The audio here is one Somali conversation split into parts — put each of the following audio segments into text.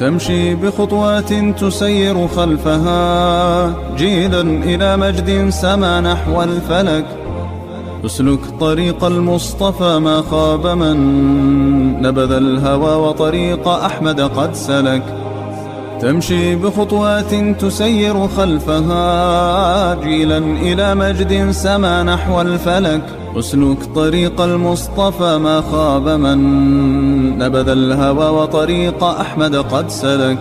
تمشي بخطوات تسير خلفها جيلا إلى مجد سما نحو الفلك اسلك طريق المصطفى ما خاب من نبذ الهوى وطريق أحمد قد سلك تمشي بخطوات تسير خلفها جيلا إلى مجد سما نحو الفلك اسلك طريق المصطفى ما خاب من نبذ الهوى وطريق أحمد قد سلك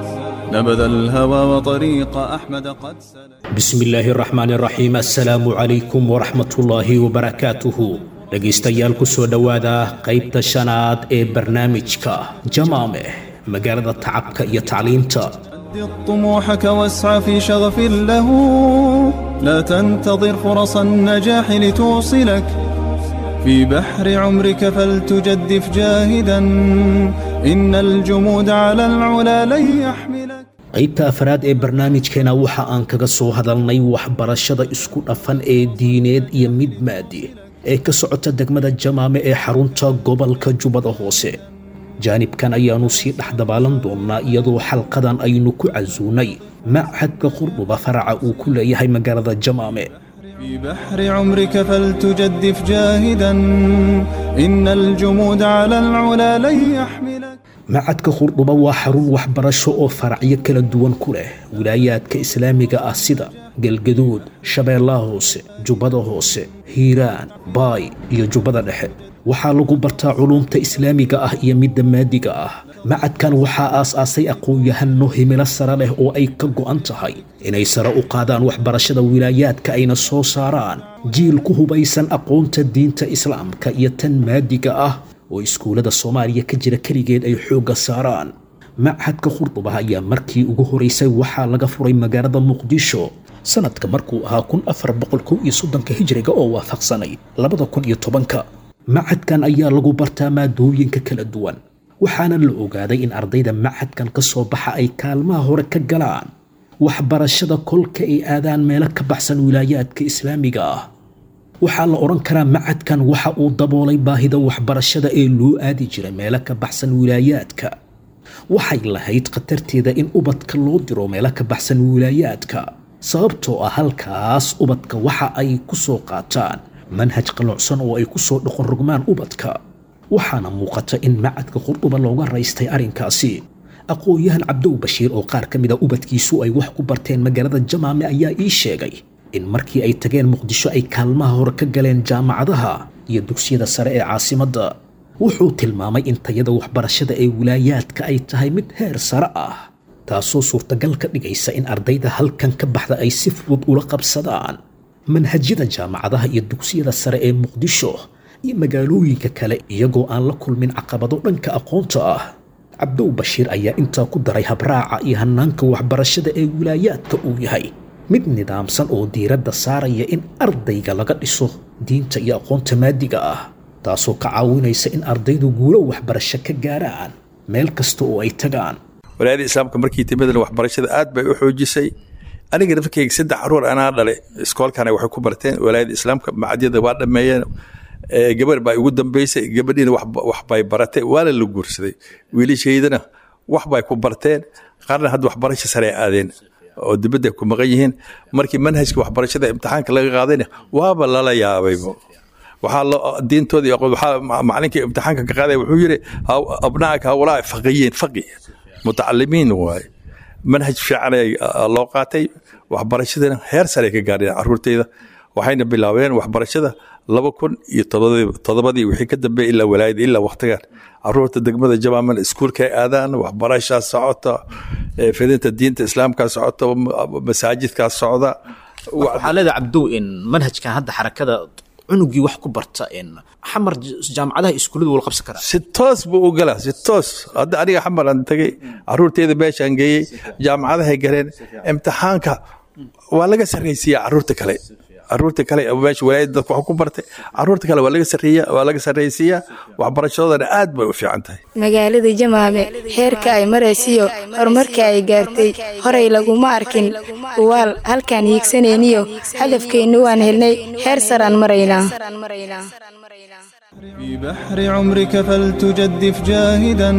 نبذ الهوى وطريق أحمد قد سلك بسم illaahi raxmaan raxiim assalaamu calaykum waraxmatullaahi wabarakaatuhu dhegaystayaal ku soo dhowaada qaybta shanaad ee barnaamijka jamaameh magaalada tacabka iyo tacliinta سدد طموحك واسعى في شغف له لا تنتظر فرص النجاح لتوصلك في بحر عمرك فلتجدف جاهدا إن الجمود على العلا لن يحملك qaybta afraad ee barnaamijkeena waxa aan kaga soo hadalnay waxbarashada isku dhafan ee diineed iyo mid maadi ee ka socota degmada jamaame ee xarunta gobolka jubbada hoose jaanibkan ayaannu sii dhex dabaalan doonnaa iyadoo xalqadan aynu ku casuunay machadka qurduba faraca uu ku leeyahay magaalada jamaame في بحر عمرك فلتجدف جاهدا إن الجمود على العلا لن يحملك macadka qurdhuba waa xarun waxbarasho oo faracyo kala duwan ku leh wilaayaadka islaamiga ah sida galgaduud shabeellaha hoose jubbada hoose hiiraan baay iyo jubbada dhexe waxaa lagu bartaa culuumta islaamiga ah iyo midda maadiga ah macadkan waxaa aas-aasay aqoon-yahano himilo sare leh oo ay ka go'an tahay inay sare u qaadaan waxbarashada wilaayaadka ayna soo saaraan jiil ku hubaysan aqoonta diinta islaamka iyo tan maadiga ah oo iskuullada soomaaliya ka jira keligeed ay xoogga saaraan machadka khurduba ayaa markii ugu horaysay waxaa laga furay magaalada muqdisho sanadka markuu ahaa kun afar boqol kow iyo soddonka hijriga oo waafaqsanay labada kun iyo tobanka machadkan ayaa lagu bartaa maadooyinka kala duwan waxaana la ogaaday in ardayda machadkan ka soo baxa ay kaalmaha hore ka galaan waxbarashada kolka ay aadaan meelo ka baxsan wilaayaadka islaamiga ah waxaa la odhan karaa macadkan waxa uu daboolay baahida waxbarashada ee loo aadi jiray meelo ka baxsan wilaayaadka waxay lahayd khatarteeda in ubadka loo diro meelo ka baxsan wilaayaadka sababtoo ah halkaas ubadka waxa ay ku soo qaataan manhaj qalocsan oo ay ku soo dhoqon rogmaan ubadka waxaana muuqata in macadka qurduba looga raystay arrinkaasi aqoon-yahan cabdow bashiir oo qaar ka mid a ubadkiisu ay wax ku barteen magaalada jamaame ayaa ii sheegay in markii ay tageen muqdisho ay kaalmaha hore ka galeen jaamacadaha iyo dugsiyada sare ee caasimadda wuxuu tilmaamay in tayada waxbarashada ee wilaayaadka ay tahay mid heer sare ah taasoo suurtagal ka dhigaysa in ardayda halkan ka baxda ay si fudud ula qabsadaan manhajyada jaamacadaha iyo dugsiyada sare ee muqdisho iyo magaalooyinka kale iyagoo aan la kulmin caqabado dhanka aqoonta ah cabdow bashiir ayaa intaa ku daray habraaca iyo hanaanka waxbarashada ee wilaayaadka uu yahay mid nidaamsan oo diiradda saaraya in ardayga laga dhiso diinta iyo aqoonta maadiga ah taasoo ka caawinaysa in ardaydu guulo waxbarasho ka gaaraan meel kasta oo ay tagaan walaayada islaamka markii timidana waxbarashada aad bay u xoojisay aniga nafkeyga saddex caruur anaa dhale iskoolkana waxay ku barteen walaayada islaamka macadyada waa dhameeyeen gabar baa igu dambeysay gabadhiina waxbay baratay waana la guursaday wiilashaydana waxbay ku barteen qaarna hadda waxbarasho sare aadeen oo dibadda ku maqan yihiin markii manhajka waxbarashada imtixaanka laga qaadayna waaba lala yaabaybo waxaa diintooda waxaa macalinkii imtixaanka ka qaaday wuxuu yiri abnaaka hawlaa faqiyiin faqi mutacalimiin waaye manhaj fiican loo qaatay waxbarashadana heer sare ka gaadheen caruurtayda waxayna bilaabeen waxbarashada laba kun iyo todobadii wixii ka dambeeyay ilaa walaayada ilaa waqtigan caruurta degmada jamaaman iskuulka ay aadaan waxbarashaa socota fidinta diinta islaamkaa socota masaajidkaa socda waxaa leedahay cabdow in manhajkan hadda xarakada cunugii wax ku barta in xamar jaamacadaha iskuulladu wala qabsan karaa si toos buu u galaa si toos hadda aniga xamar aan tagay caruurteyda meeshaan geeyey jaamacadahay galeen imtixaanka waa laga sarraysiiyaa caruurta kale caruurta kale meesha walaayada dadka wax ku bartay caruurta kale waa laga sarreeya waa laga sarraysiiyaa waxbarashadoodana aad bay u fiican tahay magaalada jamaame heerka ay maraysiyo horumarka ay gaartay horay laguma arkin uwaal halkaan hiigsanayniyo hadafkeennu waan helnay heer saraan maraynaa في بحر عمرك فلتجدف جاهدا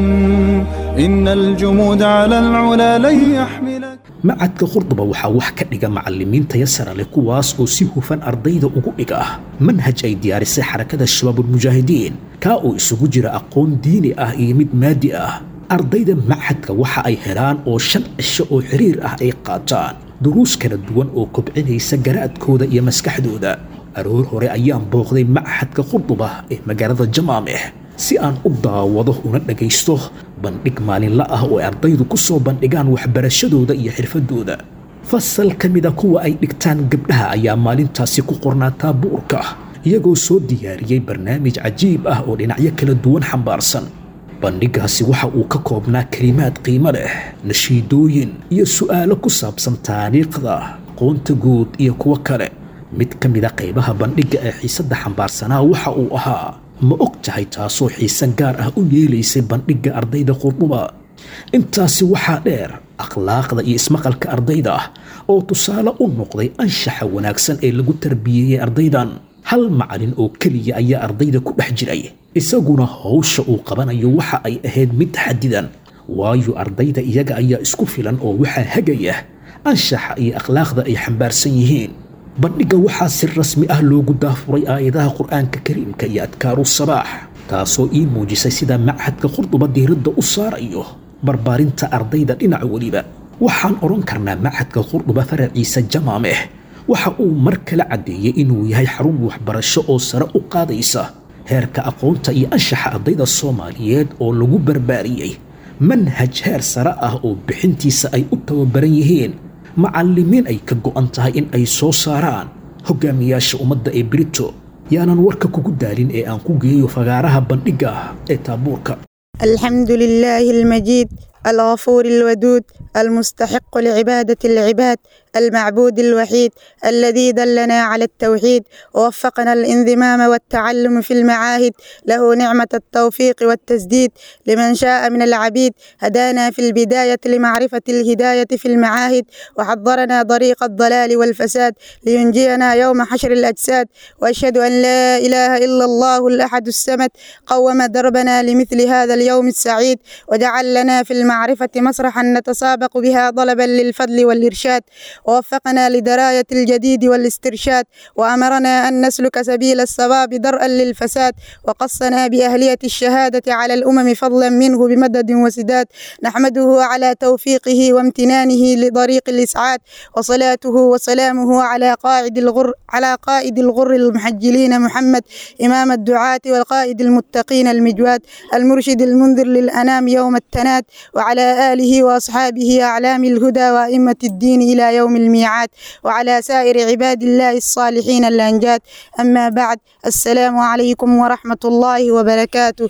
إن الجمود على العلا لن يحملك macadka qurduba waxaa wax ka dhiga macallimiinta yasara leh kuwaas oo si hufan ardayda ugu dhiga manhaj ay diyaarisay xarakada shabaabulmujaahidiin kaa oo isugu jira aqoon diini ah iyo mid maadi ah ardayda macadka waxa ay helaan oo shan cisho oo xiriir ah ay qaataan duruus kala duwan oo kobcinaysa garaadkooda iyo maskaxdooda aroor hore ayaan booqday machadka qurduba ee magaalada jamaameh si aan u daawado una dhagaysto bandhig maalinla ah oo ay ardaydu ku soo bandhigaan waxbarashadooda iyo xirfadooda fasal ka mida kuwa ay dhigtaan gabdhaha ayaa maalintaasi ku qornaa taabuurka iyagoo soo diyaariyey barnaamij cajiib ah oo dhinacyo kala duwan xambaarsan bandhigaasi waxa uu ka koobnaa kelimaad qiimo leh nashiidooyin iyo su'aalo ku saabsan taariikhda aqoonta guud iyo kuwo kale mid ka mida qaybaha bandhigga ee xiisadda xambaarsanaa waxa uu ahaa ma og tahay taasoo xiise gaar ah u yeelaysay bandhigga ardayda qurduba intaasi waxaa dheer akhlaaqda iyo ismaqalka ardayda oo tusaale u noqday anshaxa wanaagsan ee lagu tarbiyeeyey ardaydan hal macalin oo keliya ayaa ardayda ku dhex jiray isaguna howsha uu qabanayo waxa ay ahayd mid xadidan waayo ardayda iyaga ayaa isku filan oo waxaa hagaya anshaxa iyo akhlaaqda ay xambaarsan yihiin bandhigga waxaa si rasmi ah loogu daafuray aayadaha qur'aanka kariimka iyo adkaaru sabaax taasoo ii muujisay sida machadka qurduba diiradda u saarayo barbaarinta ardayda dhinac weliba waxaan odhan karnaa machadka qurduba faraciisa jamaameh waxa uu mar kale caddeeyey inuu yahay xarun waxbarasho oo sare u qaadaysa heerka aqoonta iyo anshaxa ardayda soomaaliyeed oo lagu barbaariyey manhaj heer sare ah oo bixintiisa ay u tababaran yihiin macallimiin ay ka go'an tahay in ay soo saaraan hogaamiyaasha ummadda ee brito yaanan warka kugu daalin ee aan ku geeyo fagaaraha bandhigga ah ee taabuurka الحمد لله المجيد الغفور الودود المستحق لعبادة العباد المعبود الوحيد الذي دلنا على التوحيد ووفقنا الانضمام والتعلم في المعاهد له نعمة التوفيق والتسديد لمن شاء من العبيد هدانا في البداية لمعرفة الهداية في المعاهد وحضرنا طريق الضلال والفساد لينجينا يوم حشر الأجساد وأشهد أن لا إله إلا الله الأحد السمد قوم دربنا لمثل هذا اليوم السعيد وجعل لنا في المعرفة مسرحا نتسابق بها طلبا للفضل والإرشاد ووفقنا لدراية الجديد والاسترشاد وأمرنا أن نسلك سبيل الصواب درءا للفساد وقصنا بأهلية الشهادة على الأمم فضلا منه بمدد وسداد نحمده على توفيقه وامتنانه لطريق الإسعاد وصلاته وسلامه على قائد الغر على قائد الغر المحجلين محمد إمام الدعاة والقائد المتقين المجواد المرشد المنذر للأنام يوم التناد وعلى آله وأصحابه أعلام الهدى وأئمة الدين إلى يوم الميعاد وعلى سائر عباد الله الصالحين الأنجاد أما بعد السلام عليكم ورحمة الله وبركاته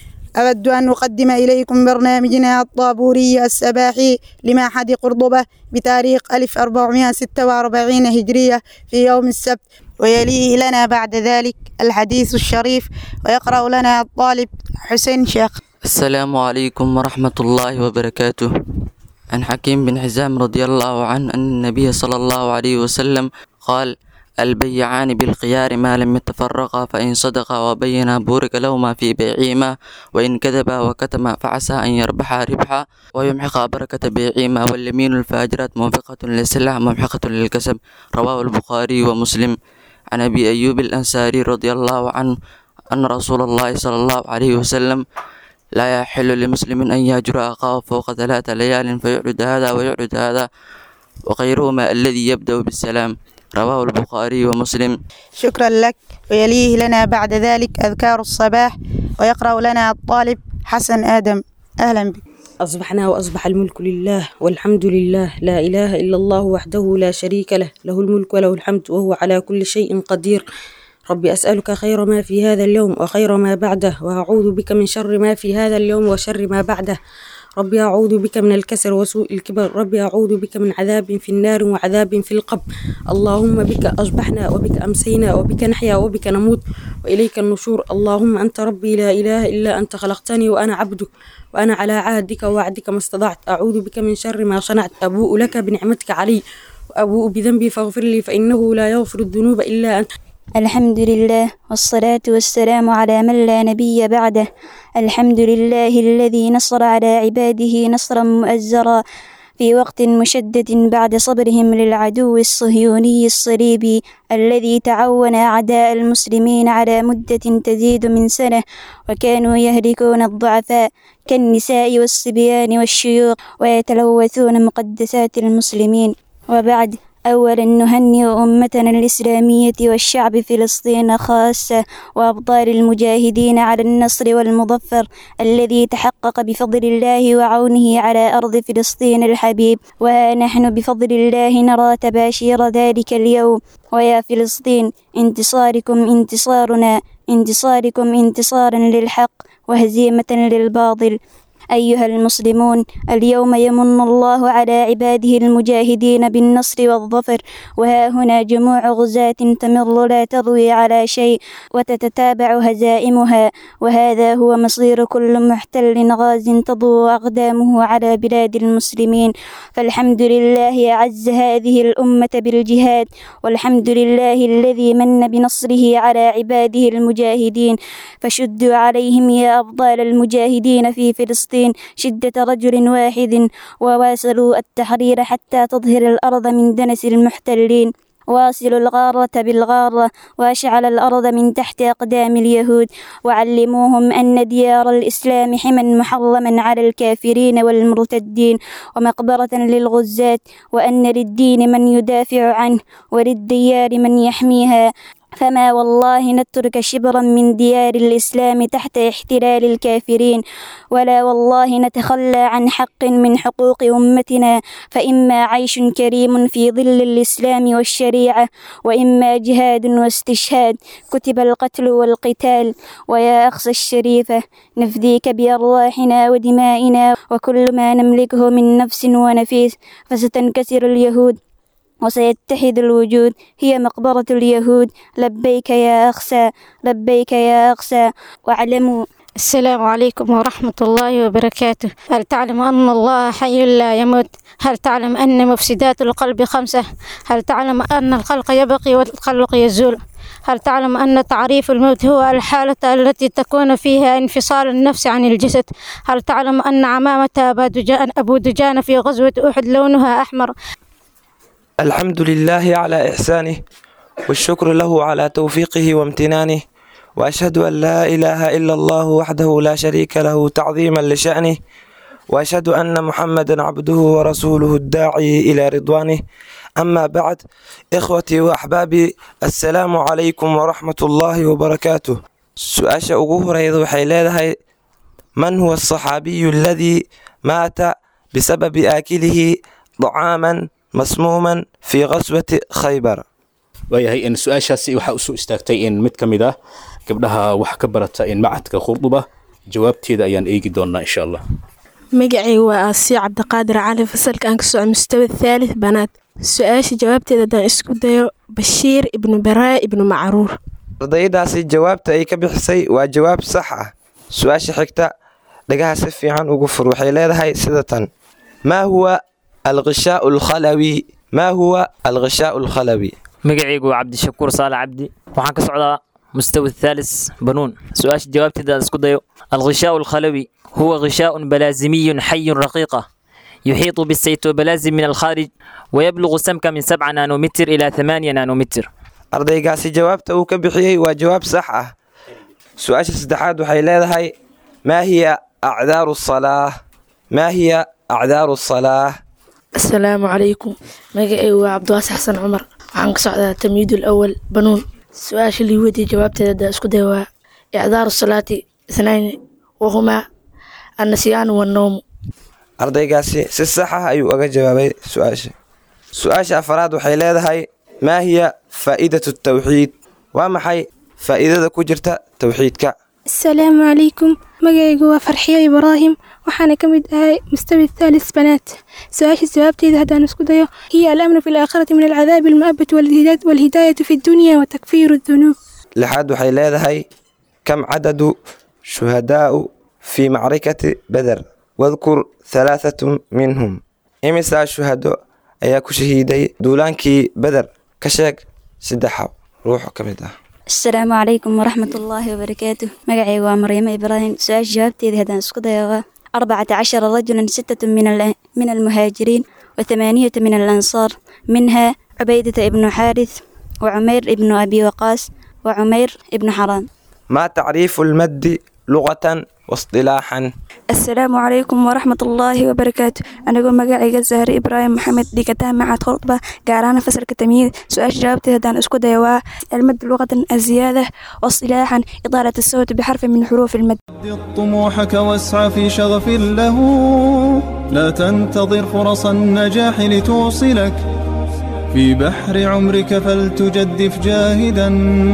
أود أن أقدم إليكم برنامجنا الطابوري السباحي لمعهد قرطبة بتاريخ 1446 هجرية في يوم السبت ويليه لنا بعد ذلك الحديث الشريف ويقرأ لنا الطالب حسين شيخ السلام عليكم ورحمة الله وبركاته عن حكيم بن حزام رضي الله عنه أن النبي صلى الله عليه وسلم قال البيعان بالخيار ما لم يتفرقا فإن صدقا وبينا بورك لهما في بيعهما وإن كذبا وكتما فعسى أن يربحا ربحا ويمحق بركة بيعهما واليمين الفاجرات موفقة للسلع ممحقة للكسب رواه البخاري ومسلم عن أبي أيوب الأنصاري رضي الله عنه أن رسول الله صلى الله عليه وسلم لا يحل لمسلم أن يهجر أخاه فوق ثلاث ليال فيعرض هذا ويعرض هذا وغيرهما الذي يبدأ بالسلام رواه البخاري ومسلم شكرا لك ويليه لنا بعد ذلك أذكار الصباح ويقرأ لنا الطالب حسن آدم أهلا بك أصبحنا وأصبح الملك لله والحمد لله لا إله إلا الله وحده لا شريك له له الملك وله الحمد وهو على كل شيء قدير ربي أسألك خير ما في هذا اليوم وخير ما بعده وأعوذ بك من شر ما في هذا اليوم وشر ما بعده ربي أعوذ بك من الكسل وسوء الكبر ربي أعوذ بك من عذاب في النار وعذاب في القبر اللهم بك أصبحنا وبك أمسينا وبك نحيا وبك نموت وإليك النشور اللهم أنت ربي لا إله إلا أنت خلقتني وأنا عبدك وأنا على عهدك ووعدك ما استطعت أعوذ بك من شر ما صنعت أبوء لك بنعمتك علي وأبوء بذنبي فاغفر لي فإنه لا يغفر الذنوب إلا أنت الحمد لله والصلاة والسلام على من لا نبي بعده الحمد لله الذي نصر على عباده نصرا مؤزرا في وقت مشدد بعد صبرهم للعدو الصهيوني الصليبي الذي تعاون أعداء المسلمين على مدة تزيد من سنة وكانوا يهلكون الضعفاء كالنساء والصبيان والشيوخ ويتلوثون مقدسات المسلمين وبعد أولا نهنئ أمتنا الإسلامية والشعب فلسطين خاصة وأبطال المجاهدين على النصر والمظفر الذي تحقق بفضل الله وعونه على أرض فلسطين الحبيب وها نحن بفضل الله نرى تباشير ذلك اليوم ويا فلسطين انتصاركم انتصارنا انتصاركم انتصارا للحق وهزيمة للباطل أيها المسلمون اليوم يمن الله على عباده المجاهدين بالنصر والظفر وها هنا جموع غزاة تمر لا تروي على شيء وتتتابع هزائمها وهذا هو مصير كل محتل غاز تضوء أقدامه على بلاد المسلمين فالحمد لله أعز هذه الأمة بالجهاد والحمد لله الذي من بنصره على عباده المجاهدين فشدوا عليهم يا أبطال المجاهدين في فلسطين شدة رجل واحد وواصلوا التحرير حتى تظهر الأرض من دنس المحتلين واصلوا الغارة بالغارة وأشعل الأرض من تحت أقدام اليهود وعلموهم أن ديار الإسلام حما محرما على الكافرين والمرتدين ومقبرة للغزاة وأن للدين من يدافع عنه وللديار من يحميها فما والله نترك شبرا من ديار الإسلام تحت احتلال الكافرين ولا والله نتخلى عن حق من حقوق أمتنا فإما عيش كريم في ظل الإسلام والشريعة وإما جهاد واستشهاد كتب القتل والقتال ويا أخصى الشريفة نفديك بأرواحنا ودمائنا وكل ما نملكه من نفس ونفيس فستنكسر اليهود وسيتحد الوجود هي مقبرة اليهود لبيك يا أخسى لبيك يا أخسى واعلموا السلام عليكم ورحمة الله وبركاته هل تعلم أن الله حي لا يموت هل تعلم أن مفسدات القلب خمسة هل تعلم أن الخلق يبقي والخلق يزول هل تعلم أن تعريف الموت هو الحالة التي تكون فيها انفصال النفس عن الجسد هل تعلم أن عمامة أبا دجان, أبو دجان في غزوة أحد لونها أحمر الحمد لله على إحسانه والشكر له على توفيقه وامتنانه وأشهد أن لا إله إلا الله وحده لا شريك له تعظيما لشأنه وأشهد أن محمدا عبده ورسوله الداعي إلى رضوانه أما بعد إخوتي وأحبابي السلام عليكم ورحمة الله وبركاته سؤال أقوه ريض وحيلادها من هو الصحابي الذي مات بسبب آكله طعاما masmuuman fii qaswati khaybar waayahay in su-aashaasi waxaa usoo istaagtay in mid ka mid ah gabdhaha wax ka barata in macadka khurduba jawaabteeda ayaan eegi doonaa insha allah magacayga waa aasiya cabdiqaadir cali fasalka aan ka soco mustawa thaalith banaad su-aasha jawaabteeda haddaan isku dayo bashiir ibnu baraa ibnu macruur ardaydaasi jawaabta ay ka bixisay waa jawaab sax ah su-aasha xigta dhagaha si fiican ugu fur waxay leedahay sida tan maa huwa الغشاء الخلوي ما هو الغشاء الخلوي magacaygu waa cabdishakuur saale cabdi waxaan ka socdaa mustawi الثالث banuun su-aasha jawaabteeda isku dayo الغشاء الخلوي هو غشاء بلازمي حي رقيقة يحيط بالسيتوبلازم من الخارج ويبلغ سمكا من 7 نانومتر إلى 8 نانومتر ardaygaasi jawaabta uu ka bixiyey waa jawaab sax ah su-aasha saddexaad waxay leedahay maa hiya acdaaru salaa maa hiya acdaaru salaa asalaamu calaykum magacaygu waa cabdiwaasi xasan cumar waxaan ka socdaa tamyiidul awal banuun su-aasha lii weydiye jawaabteeda haddaa isku day waa icdaaru salaati ithnayni wahumaa annasyaanu wannowmu ardaygaasi si sax ah ayuu uga jawaabay su-aasha su-aasha afaraad waxay leedahay maa hiya faa'iidatu tawxiid waa maxay faa'iidada ku jirta tawxiidka asalaamu calaykum magacaygu waa farxiyo ibraahim waxaana ka mid ahay mustawi thaalis banaat su-aasha jawaabteeda haddaan isku dayo hiya alamnu fi laakhirati min alcadaabi almu'abati walhidaayatu fi dunya wa takfiiru dunuub lixaad waxay leedahay kam cadadu shuhadaa'u fii macrikati beder wadkur halaathatu minhum imisaa shuhado ayaa ku shahiiday duulaankii beder ka sheeg saddexaw ruux ka mid ah asalaamu calaykum waraxmat ullaahi wabarakaatu magacayga waa maryamo ibraahim su-aasha jawaabteedii haddaan isku dayo waa arbacata cashara rajulan sittatu min almuhaajiriin wa thamaaniyata min alansaar minha cubaydata ibnu xaarith wa cumeyr ibnu abi waqaas wa cumeyr ibnu xaraam ما تعريف المد لغة واصطلاحا asalaamu calaykum waraxmat ullaahi wabarakaatu anigoo magacayga zahre ibraahim maxamed dhigataa macad khordba gaar ahaan fasalka tamyiid su-aasha jawaabteed haddaan isku daya waa almad luqatan aziyaada wasilaaxan idaalat asawt bixarfi min xuruufi almad طموحك واسعى في شغف له لا تنتظر فرص النجاح لتوصلك في بحر عمرك فلتجدف جاهدا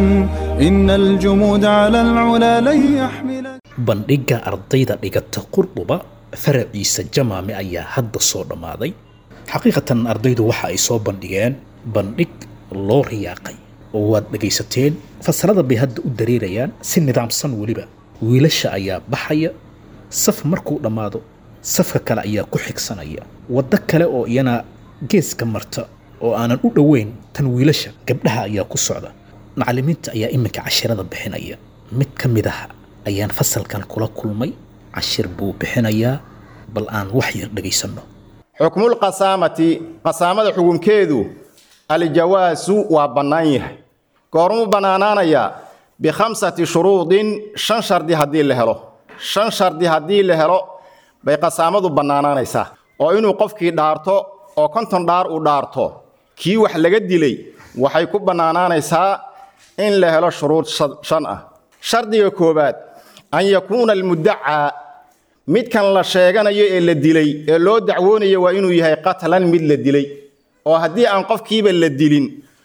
إن الجمود على العلا لن يحملك bandhigga ardayda dhigata qurduba faraciisa jamaame ayaa hadda soo dhammaaday xaqiiqatan ardaydu waxa ay soo bandhigeen bandhig loo riyaaqay oo waad dhegaysateen fasalada bay hadda u dareerayaan si nidaamsan weliba wiilasha ayaa baxaya saf markuu dhammaado safka kale ayaa ku xigsanaya waddo kale oo iyana geeska marta oo aanan u dhoweyn tan wiilasha gabdhaha ayaa ku socda macallimiinta ayaa iminka cashirada bixinaya mid ka mid ah ayaan fasalkan kula kulmay cashir buu bixinayaa bal aan wax yar dhegaysanno xukmulqasaamati qasaamada xukunkeedu aljawaasu waa bannaan yahay goormuu bannaanaanayaa bikhamsati shuruudin shan shardi haddii la helo shan shardi haddii la helo bay qasaamadu bannaanaanaysaa oo inuu qofkii dhaarto oo konton dhaar uu dhaarto kii wax laga dilay waxay ku bannaanaanaysaa in la helo shuruud shan ah shardiga koowaad an yakuuna almuddacaa midkan la sheeganayo ee la dilay ee loo dacwoonayo waa inuu yahay qatlan mid la dilay oo haddii aan qofkiiba la dilin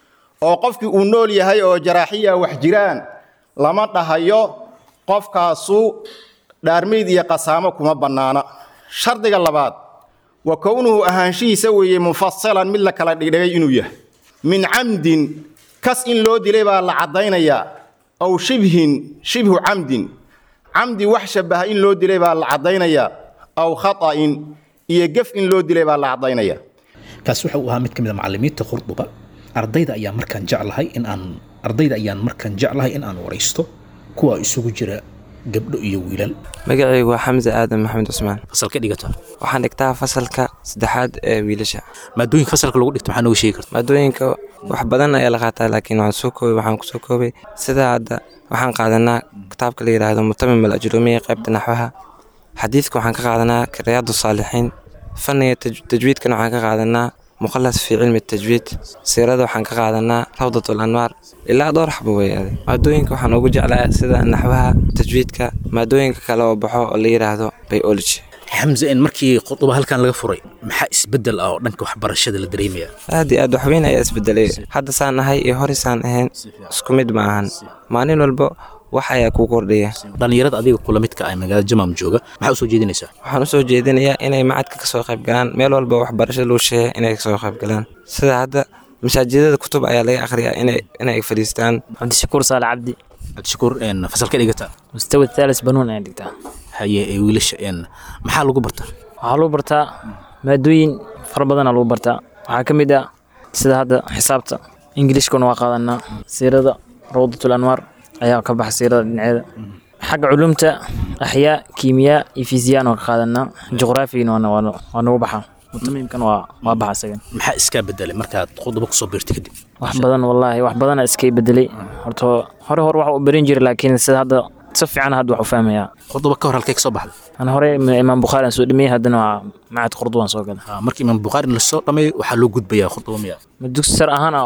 oo qofkii uu nool yahay oo jaraaxiya wax jiraan lama dhahayo qofkaasu dhaarmayd iyo qasaamo kuma bannaana shardiga labaad wa kownuhu ahaanshihiisa weeye mufasilan mid la kala dhigdhigay inuu yahay min camdin kas in loo dilay baa la caddaynayaa aw shibhin shibhu camdin camdi wax shabaha in loo dilay baa la caddaynayaa aw khata'in iyo gef in loo dilay baa la caddaynayaa kaas waxa uu ahaa mid ka mid a macallimiinta qurduba ardayda ayaa markaan jeclahay in aan ardayda ayaan markaan jeclahay in aan waraysto kuwa isugu jira gabdho iyo wiilal magacaygu waa xamse aadan maxamed cusmaan fasalka dhigata waxaan dhigtaa fasalka saddexaad ee wiilasha maadooyinka fasalka lagu dhigto maxaa nooga sheegi karta maadooyinka wax badan ayaa la qaataa laakiin waxaan soo koobay waxaan kusoo koobay sida hadda waxaan qaadanaa kitaabka la yidhaahdo mutamim al ajrumiya qaybta naxwaha xadiidka waxaan ka qaadanaa riyaadu saalixiin fanniga tajwiidkana waxaan ka qaadanaa muqalas fi cilmi tajwiid siirada waxaan ka qaadanaa rawdat anwaar ilaa dhowr xabo weyaade maadooyinka waxaan ugu jeclaa sida naxwaha tajwiidka maadooyinka kale oo baxo oo la yidhaahdo biology xamse in markii khuduba halkan laga furay maxaa isbedel ah oo dhanka waxbarashada la dareemaya aad iyo aad waxweyn ayaa isbedelay hadda saan ahay iyo hore saan ahayn isku mid ma ahan maalin walba wax ayaa kuu kordhaya dhallinyarada adiga kula midka ah magaalada jamaam jooga maxaa usoo jeedinaysaa waxaan usoo jeedinayaa inay macadka kasoo qayb galaan meel walba waxbarasho loo sheegay inay kasoo qayb galaan sida hadda masaajidada kutub ayaa laga akhriyaa inay inay fadhiistaan cabdishakuur saale cabdi cabdishakuur fasalka dhigata mustawa thaalis banuun ayaan dhigtaa haye ee wiilasha maxaa lagu bartaa waxaa lagu bartaa maadooyin fara badanaa lagu bartaa waxaa ka mid ah sida hadda xisaabta ingilishkuna waa qaadanaa siirada rawdatul anwaar ayaa ka baxa siirada dhinaceeda xagga culumta axyaa kiimiyaa iyo fiisiyaan waa ka qaadanaa juqraafigina waa nagu baxaa mutamiimkan waa waa baxa isagan maxaa iskaa bedelay markaad khuduba kusoo biirtay kadib wax badan wallaahi wax badana iskay bedelay horta hore hore wax u barin jiray laakiin sida hadda si fiican hadda wax u fahmayaa khuduba ka hor halkay kasoo baxday ana hore imaam bukhaari aan soo dhameeyey haddana waa macad khurdubaan soo galay marka imaam bukhaari lasoo dhameeyo waxaa loo gudbayaa khuduba miya ma dugsi sar ahaan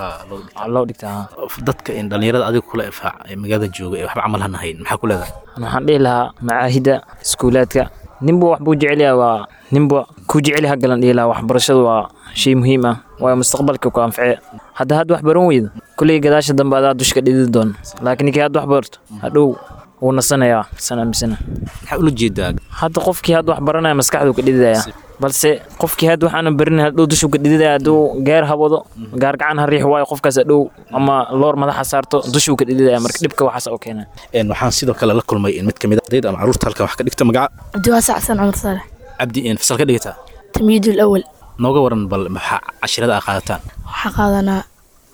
loo dhigtaa dadka in dhallinyarada adiga kula ifaac ee magaalada jooga ee waxba camal han ahayn maxaa ku leedahay waxaan dhihi lahaa macaahida iskuulaadka ninba wax buu jecel yahay waa ninba ku jecel ha galan dhihi lahaa waxbarashadu waa shay muhiim ah waayo mustaqbalka ku anface hadda hadda wax baran weydo kulley gadaasha dambe adaa dushka dhidi doon laakiin ninkii hadda wax barto hadhow wuu nasanayaa san aamisana maxaa ula jeedaa hadda qofkii hadda wax baranaya maskaxduu ka dhididaya balse qofkii hadda waxaana barin hadhow dushuu ka dhididaya hadduu gaar hawado gaar gacan ha riix waayo qofkaas hadhow ama loor madaxa saarto dushuu ka dhididaya marka dhibka waxaas oo keena waxaan sidoo kale la kulmay in mid ka mid a ardayda ama caruurta halkan wax ka dhigta magaca cabdiwaasa xasan cumar saalex cabdi in fasal ka dhigataa tamyiidul awal nooga waran bal maxaa cashirada aa qaadataan waxaa qaadanaa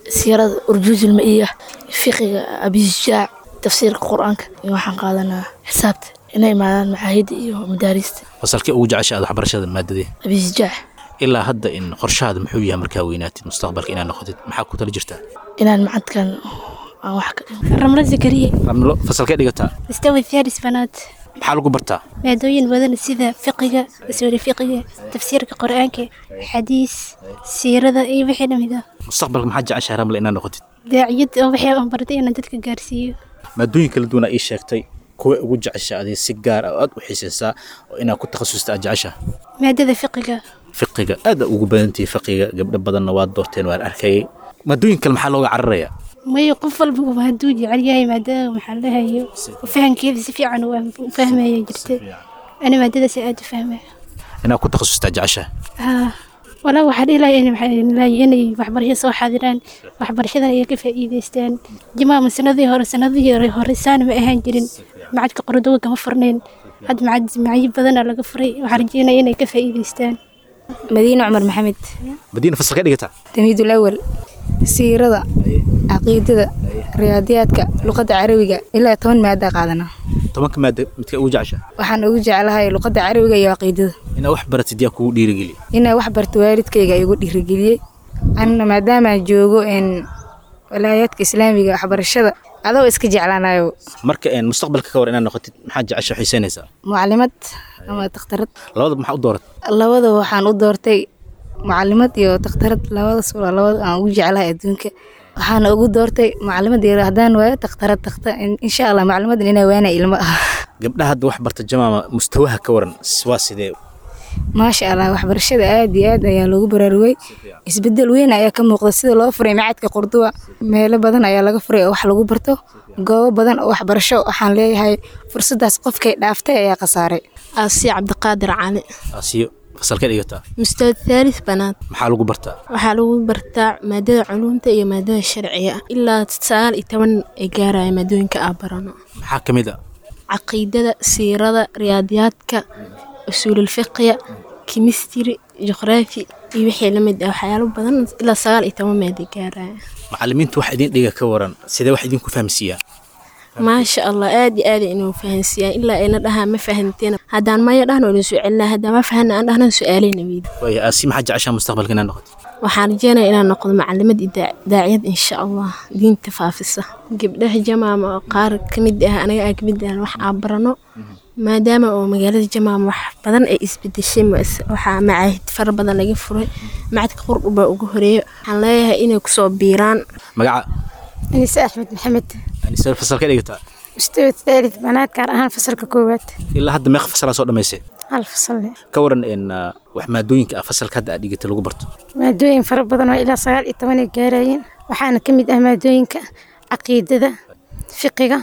siirada urjuuzulmaiya fiqiga abishaac tafsiirka qur-aanka iyo waxaan qaadanaa xisaabta inay imaadaan macaahidda iyo madaarista fasalkii ugu jecesha aad waxbarashada maadadee abishaac ilaa hadda in qorshahaada muxuu yahay markaa weynaatid mustaqbalka inaad noqotid maxaa ku tala jirtaa inaan macadkan aan wax ka ramlo zakariya ramlo fasalkee dhigataa mustawi thaalis banaad maxaa lagu bartaa maadooyin badan sida fiqiga usuuli fiqiga tafsiirka qur-aanka xadiis siirada iyo wixii lamid ah mustaqbalka maxaa jeceshahay ramle inaad noqotid daaciyad oo wixii aan bartay inaan dadka gaarsiiyo maadooyin kala duwan aa ii sheegtay kuwa ugu jecesha adii si gaar ah oo aad u xiisaysaa oo inaad ku takhasusta aad jeceshaha maadada fiqiga fiqiga aad ugu badantihi fiqiga gabdho badanna waad doorteen waan arkayay maadooyin kale maxaa looga cararayaa mayo qof walba uu hadduu jecel yahay maadada maxaa lahayo fahankeeda si fiican u fahmaya jirta ani maadadaas aad u fahmaya inaad ku takhasustaa jeceshaha haa walaa waxaa dhihi lahay inay waxbarasho soo xaadiraan waxbarashadan ay ka faa'iidaystaan jimaama sanadii hore sanadihii hore horeysaan ma ahaan jirin macadka qordoga kama furnayn hadda macad macyo badanaa laga furay waxaa rajeynaya inay ka faa'iidaystaan madiine cumar maxamed madiina fasalkee dhigataa tamiidul awal siirada caqiidada riyaadiyaadka luqadda carabiga ilaa toban maada qaadana tobanka maada midka ugu jecesha waxaan ugu jeclahay luqadda carabiga iyo caqiidada inaad wax baratid yaa kugu dhiirigeliya inaa wax barto waalidkayga igu dhiirigeliyey anna maadaamaa joogo walaayaadka islaamiga waxbarashada adoo iska jeclaanayo marka mustaqbalka ka war inaad noqotid maxaad jecesha xiisaynaysaa mucalimad ama takhtarad labadaba maxaa u doorat labada waxaan u doortay mucalimad iyo takhtarad labadaas waa labada aan ugu jeclahay adduunka waxaana ugu doortay mucalimad yar haddaan waayo takhtarad takhtar insha allah mucalimadan inaa waana ilmo ah gabdhaha hadda wax barta jamaama mustawaha ka waran waa sidee maasha allah waxbarashada aad iyo aad ayaa loogu baraarugay isbedel weyn ayaa ka muuqda sida loo furay macadka qurduba meelo badan ayaa laga furay oo wax lagu barto goobo badan oo waxbarasho waxaan leeyahay fursadaas qofkay dhaaftay ayaa khasaaray aasiya cabdiqaadir cali asiyo fasalkee dhigataa mustawa thaalith banaad maxaa lagu bartaa waxaa lagu bartaa maadada culuumta iyo maadada sharciga ilaa sagaal iyo toban ay gaaraya maadooyinka aa barano maxaa ka mid a caqiidada siirada riyaadiyaadka usuululfiqiya kimistri juqraafi iyo wixii la mid ah waxyaalo badan ilaa sagaal iyo toban meeday gaaraya macalimiintu wax idin dhiga ka waran sidee wax idinku fahamsiiyaa maasha allah aad iyo aad inuu fahansiiyaan ilaa ayna dhahaa ma fahanteen haddaan maya dhahno idin soo celinaa haddaan ma fahana aan dhahnan su-aaleyna weydi waaya aasi maxaa jeceshaa mustaqbalka inaad noqoto waxaan rajeynaya inaan noqdo macalimad iyo daaciyad insha allah diinta faafisa gabdhaha jamaama oo qaar ka mid ah anaga aa kamid ah wax aa barano maadaama oo magaalada jamaama wax badan ay isbedeshay waxaa macaahid fara badan laga furay macadka qurdhubaa ugu horeeya waxaan leeyahay inay kusoo biiraan magaca anise axmed maxamed anise fasalkee dhigataa mustawa thaalith banaad gaar ahaan fasalka koowaad ilaa hadda meeq fasalaa soo dhammaysay hal fasal ka waran in wax maadooyinka ah fasalka hadda aad dhigata lagu barto maadooyin fara badan oo ilaa sagaal iyo toban ay gaarayeen waxaana ka mid ah maadooyinka caqiidada fiqiga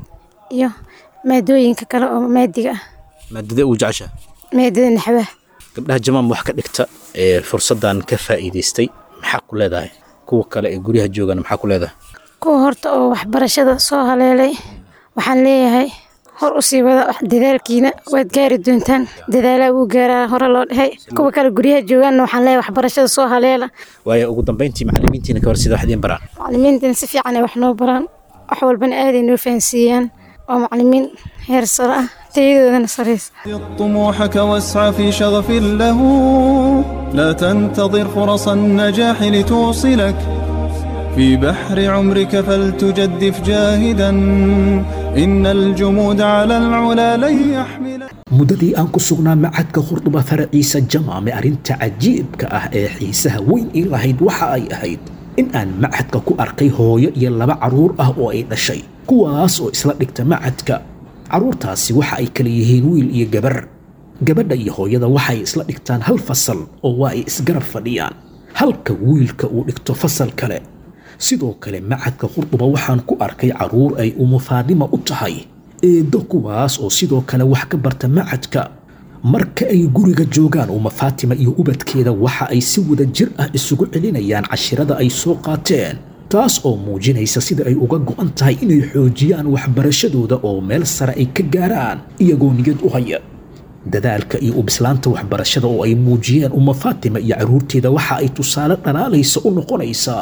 iyo maadooyinka kale oo maadiga ah maadadee ugu jecesha maadada naxwaha gabdhaha jamaam wax ka dhigta ee fursaddan ka faa'iidaystay maxaa ku leedahay kuwa kale ee guryaha joogana maxaa ku leedahay kuwa horta oo waxbarashada soo haleelay waxaan leeyahay hor u sii wada dadaalkiina waad gaari doontaan dadaalaa wuu gaaraa hore loo dhahay kuwa kale guryaha joogaanna waxaan leeyahay waxbarashada soo haleela waayo ugu dambeyntii macalimiintiina ka war sida wax idiin baraan macalimiintina si fiican ay wax noo baraan wax walbana aaday noo fahansiiyaan waa macalimiin heer sare ah tayadoodana saraysa طموحك واسعى في شغف له لا تنتظر فرص النجاح لتوصلك في بحر عمرك فلتجدف جاهدا إن الجمود على العلا لن يحملك muddadii aan ku sugnaa macadka khurduba faraciisa jamaame arrinta cajiibka ah ee xiisaha weyn ii lahayd waxa ay ahayd in aan macadka ku arkay hooyo iyo laba carruur ah oo ay dhashay kuwaas oo isla dhigta macadka carruurtaasi waxa ay kala yihiin wiil iyo gabar gabadha iyo hooyada waxay isla dhigtaan hal fasal oo waa ay isgarab fadhiyaan halka wiilka uu dhigto fasal kale sidoo kale macadka khurduba waxaan ku arkay carruur ay umu faadima u tahay eeddo kuwaas oo sidoo kale wax ka barta macadka marka ay guriga joogaan uma faatima iyo ubadkeeda waxa ay si wada jir ah isugu celinayaan cashirada ay soo qaateen taas oo muujinaysa sida ay uga go'an tahay inay xoojiyaan waxbarashadooda oo meel sare ay ka gaaraan iyagoo niyad u haya dadaalka iyo ubislaanta waxbarashada oo ay muujiyeen uma faatima iyo carruurteeda waxa ay tusaale dhalaalaysa u noqonaysaa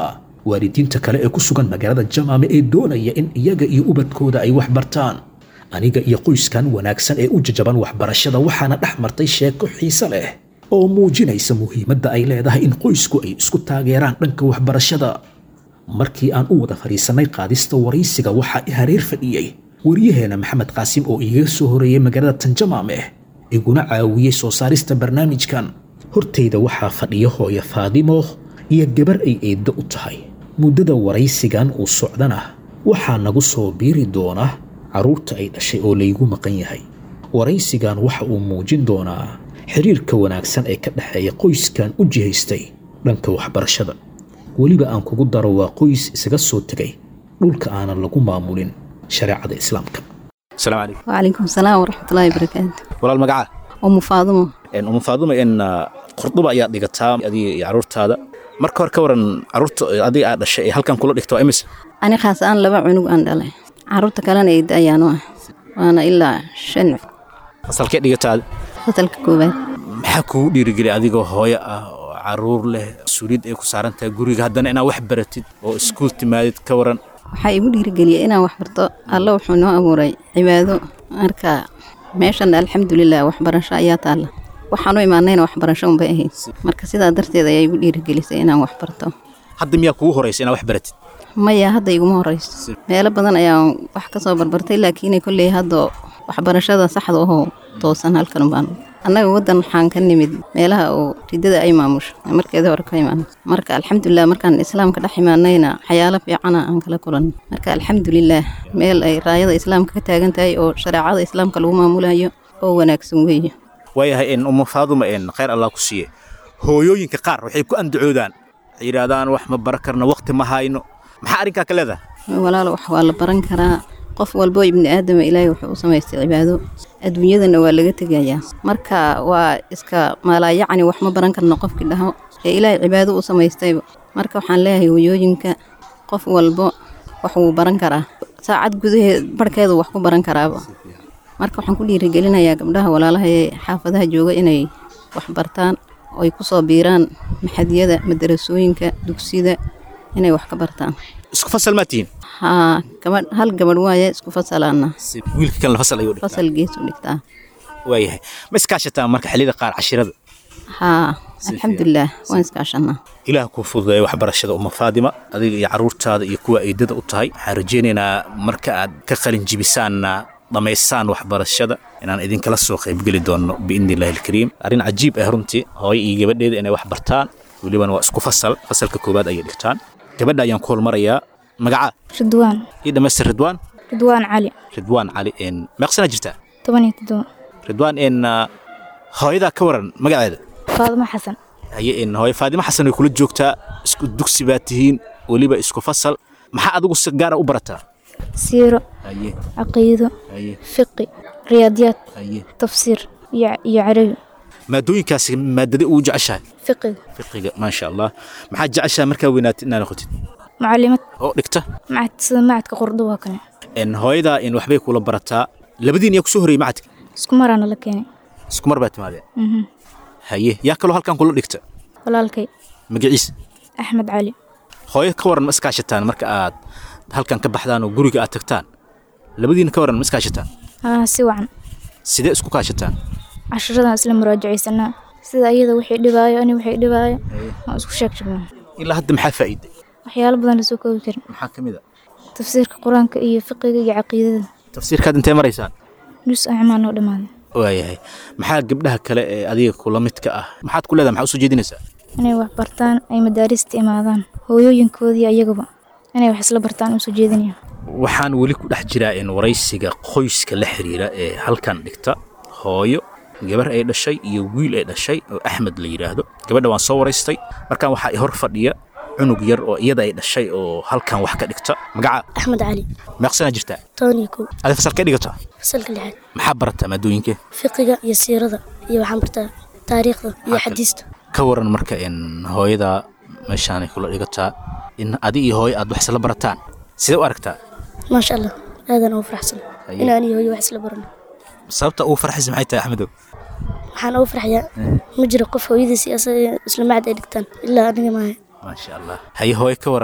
waalidiinta kale ee ku sugan magaalada jamaame ee doonaya in iyaga iyo ubadkooda ay wax bartaan aniga iyo qoyskan wanaagsan ee u jajaban waxbarashada waxaana dhex martay sheeko xiise leh oo muujinaysa muhiimadda ay leedahay in qoysku ay isku taageeraan dhanka waxbarashada markii aan u wada fadhiisannay qaadista waraysiga waxaa i hareer fadhiyey waryaheena maxamed qaasim oo igaga soo horeeyey magaalada tanjamaame iguna caawiyey soo saarista barnaamijkan hortayda waxaa fadhiya hooyo faadimo iyo gabar ay eeddo u tahay muddada waraysigan uu socdana waxaa nagu soo biiri doona carruurta ay dhashay oo laygu maqan yahay waraysigan waxa uu muujin doonaa xiriirka wanaagsan ee ka dhexeeya qoyskan u jihaystay dhanka waxbarashada weliba aan kugu daro waa qoys isaga soo tegay dhulka aanan lagu maamulin shareecada islaamka asalaamu calaykum وعليكم السلام ورحمة الله وبركاته walaal magacaa أم فاطمة umu faadumo in qurduba ayaad dhigataa adiga iyo carruurtaada marka hore ka waran carruurta adiga aad dhashay ee halkan kula dhigta waa imise أنا خاص أنا لبا عنق أنا دلي عروت كلنا يد أيانو وأنا إلا شن fasalkee dhigataada فتل كوبات maxaa kugu dhiirigeliya adigoo hooyo ah oo caruur leh mas-uuliyad ay ku saaran tahay guriga haddana inaad wax baratid oo iskuul timaadid ka waran waxaa igu dhiirigeliyay inaan wax barto alla wuxuu noo abuuray cibaado marka meeshan alxamdulilah waxbarasho ayaa taalla waxaan u imaanayna waxbarasho unbay ahayd marka sidaa darteed ayaa igu dhiirigelisay inaan wax barto hadda miyaa kugu horeysa inaad wax baratid maya hadda iguma horeyso meelo badan ayaan wax ka soo barbartay laakiin kolley hadda waxbarashada saxda ahoo toosan halkan baan annaga waddan waxaan ka nimid meelaha oo ridada ay maamusho markeeda hore ka imaan marka alxamdulilah markaan islaamka dhex imaanayna waxyaalo fiicana aan kala kulan marka alxamdulilah meel ay raayada islaamka ka taagan tahay oo shareecada islaamka lagu maamulayo oo wanaagsan weeye waayahay in umu faaduma in khayr allah ku siiye hooyooyinka qaar waxay ku andacoodaan waxay yidhaahdaan wax ma baran karno waqti ma hayno maxaa arrinkaa ka leedahay walaalo wax waa la baran karaa qof walbo ibni aadama ilaahay wuxuu u samaystay cibaado adduunyadana waa laga tegayaa marka waa iska maalaayacni wax ma baran karno qofkii dhaho ee ilaahay cibaado u samaystayba marka waxaan leeyahay hooyooyinka qof walbo wax wuu baran karaa saacad gudaheed barhkeedu wax ku baran karaaba marka waxaan ku dhiirigelinayaa gabdhaha walaalaha ee xaafadaha jooga inay wax bartaan oo ay ku soo biiraan maxadiyada madarasooyinka dugsida inay wax ka bartaan isku fasal maa tihiin haa gabadh hal gabadh waaye isku fasalaana wiilka kalena fasal ayuu dhigtaa fasal gees u dhigtaa waayahay ma iskaashataa marka xilliyada qaar cashirada haa alxamdulilah waan iskaashanaa ilaah kuu fududeeya waxbarashada uma faadima adiga iyo carruurtaada iyo kuwa eedada u tahay waxaan rajaynaynaa marka aad ka qalin jibisaanna dhammaysaan waxbarashada inaan idinkala soo qaybgeli doonno biidni illaahi alkariim arrin cajiib ah runtii hooyo iyo gabadheeda inay wax bartaan welibana waa isku fasal fasalka koowaad ayay dhigtaan gabadha ayaan ku holmarayaa magacaa ridwaan ii dhammaystir ridwaan ridwaan cali ridwaan cali n meeqsanaa jirtaa toban iyo toddoba ridwaan n hooyadaa ka waran magaceeda faadimo xasan haye n hooyo faadimo xasan way kula joogtaa isku dugsi baa tihiin weliba isku fasal maxaa adigu si gaara u barataa siiro haye caqiido haye fiqi riyaadiyaad haye tafsiir iyo iyo carabi maadooyinkaasi maadada ugu jeceshahay fiqiga fiqiga maasha allah maxaad jeceshahay markaa weynaatid inaad noqotid macalimad oo dhigta macad sida macadka qordoba kale n hooyadaa in waxbay kula barataa labadiin yaa kusoo horreeyey macadka isku maraana la keenay isku mar baa timaadeen Mhm. haye yaa kaloo halkan kula dhigta walaalkay magaciisa axmed cali hooyo ka waran ma iskaashataan marka aad halkan ka baxdaan oo guriga aad tagtaan labadiina ka waran ma iskaashataan aa si wacan sidee isku kaashataan cashiradan isla muraajacaysanaa sida iyada wixii dhibaayo ani wixii dhibaayo waan isku sheeg jirnaa ilaa hadda maxaa faa'iiday waxyaalo badan lasoo koobi karin maxaa ka mid a tafsiirka qur-aanka iyo fiqiga iyo caqiidada tafsiirkaad intee maraysaan nus acmaan oo dhammaaday waayahay maxaa gabdhaha kale ee adiga kula midka ah maxaad ku leedahay maxaa usoo jeedinaysaa inay wax bartaan ay madaarista imaadaan hooyooyinkoodii ayagaba inay wax isla bartaan usoo jeedinaya waxaan weli ku dhex jiraa in waraysiga qoyska la xiriira ee halkan dhigta hooyo gabar ay dhashay iyo wiil ay dhashay oo axmed la yidhaahdo gabadha waan soo waraystay markaan waxaa i hor fadhiya cunug yar oo iyada ay dhashay oo halkan wax ka dhigta magaca axmed cali meeqsanaa jirtaa toban iyo kow adi fasalkee dhigataa fasalka lixaad maxaa barataa maadooyinkee fiqiga iyo siirada iyo waxaan bartaa taariikhda iyo xadiista ka waran marka in hooyada meeshaanay kula dhigataa in adi iyo hooyo aad wax isla barataan sidee u aragtaa maasha allah aadan ugu faraxsan Haye. inaan iyo hooyo wax isla barano sababta ugu farxaysa maxay tahay axmedow waxaan ugu farxayaa ma jiro qof hooyadiis iyo asaga isla macad ay dhigtaan ilaa aniga maaha maasha allah haye hooyo ka waran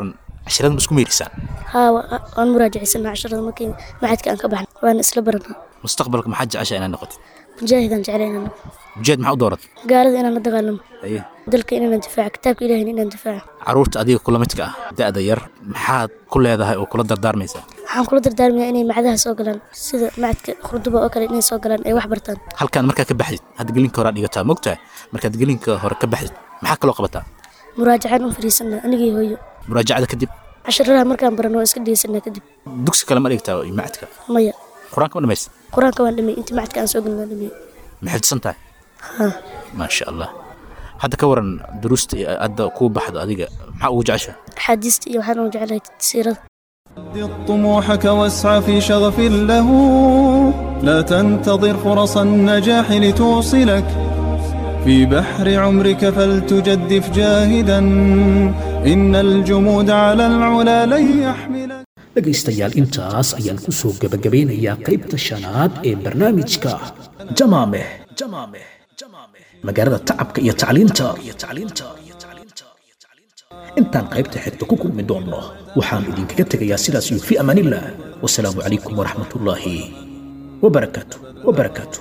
cashirada ma isku meerisaan haa wa- waan muraajacaysanaa casharada markii macadka aan ka baxno waana isla baranaa mustaqbalka maxaad jeceshaa inaad noqotid mujaahidaan jeclaynana mujaahid maxaa u dooratay gaalada inaan la dagaalamo aye dalka inaan difaaco kitaabka ilahina inaan difaaco caruurta adiga kula midka ah da'da yar maxaad ku leedahay oo kula dardaarmaysaa waxaan kula dardaarmayaa inay macdaha soo galaan sida macadka khurduba oo kale inay soo galaan ay wax bartaan halkaan markaa ka baxdid hadda gelinka hore aad dhigataa mogtahay markaad gelinka hore ka baxdid maxaa kaloo qabataa muraajacaan u fadhiisanaa anigii hooyo muraajacada kadib casharadaha markaan barano waa iska dhegeysanaa kadib dugsi kale ma dhigtaa iyo macadka maya qur-aanka ma dhamaysta qur-aanka waan dhamey intii macadka aan soo gelin waan dhamey ma xifdisan tahay haa maasha allah hadda ka waran duruusta iyo hadda kuu baxdo adiga maxaa ugu jeceshaa axaadiista iyo waxaan ugu jeclahay siirada طموحك واسعى في شغف له لا تنتظر فرص النجاح لتوصلك في بحر عمرك فلتجدف جاهدا إن الجمود على العلا لن يحملك dhegaystayaal intaas ayaan ku soo gebagabeynayaa qaybta shanaad ee barnaamijka jamaameh magaalada tacabka iyo tacliinta intaan qaybta xigta ku kulmi doonno waxaan idinkaga tegayaa sidaas iyo fi amaanillah wasalaamu calaykum waraxmatullaahi wabarakaatu wabarakaatu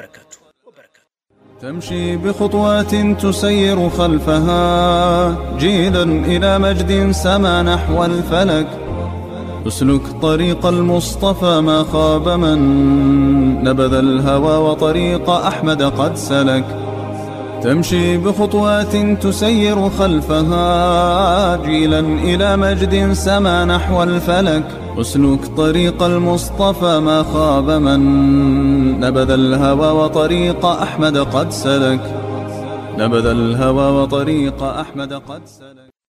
تمشي بخطوات تسير خلفها جيلا إلى مجد سما نحو الفلك اسلك طريق المصطفى ما خاب من نبذ الهوى وطريق أحمد قد سلك تمشي بخطوات تسير خلفها جيلا إلى مجد سما نحو الفلك اسلك طريق المصطفى ما خاب من نبذ الهوى وطريق أحمد قد سلك نبذ الهوى وطريق أحمد قد سلك